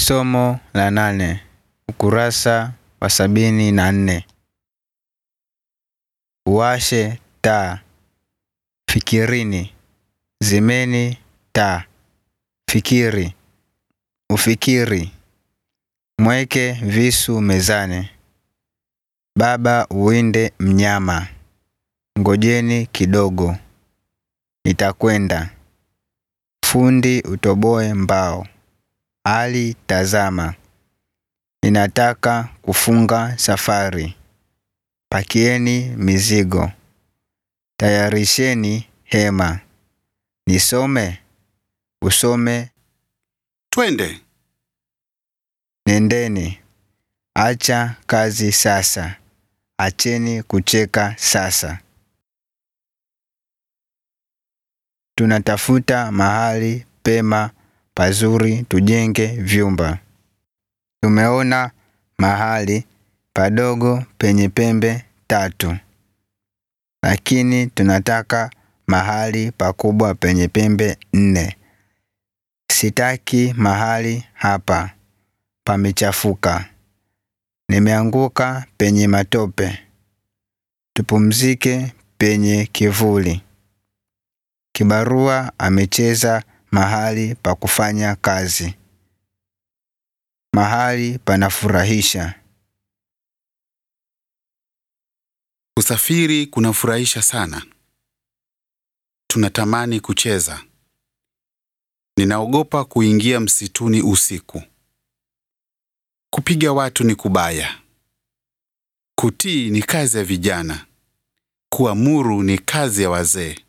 Somo la nane ukurasa wa sabini na nne. Uwashe taa. Fikirini. Zimeni taa. Fikiri. Ufikiri. Mweke visu mezani. Baba uwinde mnyama. Ngojeni kidogo. Nitakwenda. Fundi utoboe mbao. Ali tazama. Ninataka kufunga safari. Pakieni mizigo. Tayarisheni hema. Nisome. Usome. Twende. Nendeni. Acha kazi sasa. Acheni kucheka sasa. Tunatafuta mahali pema pazuri tujenge vyumba. Tumeona mahali padogo penye pembe tatu. Lakini tunataka mahali pakubwa penye pembe nne. Sitaki mahali hapa. Pamechafuka. Nimeanguka penye matope. Tupumzike penye kivuli. Kibarua amecheza mahali pa kufanya kazi. Mahali panafurahisha. Kusafiri kunafurahisha sana. Tunatamani kucheza. Ninaogopa kuingia msituni usiku. Kupiga watu ni kubaya. Kutii ni kazi ya vijana. Kuamuru ni kazi ya wazee.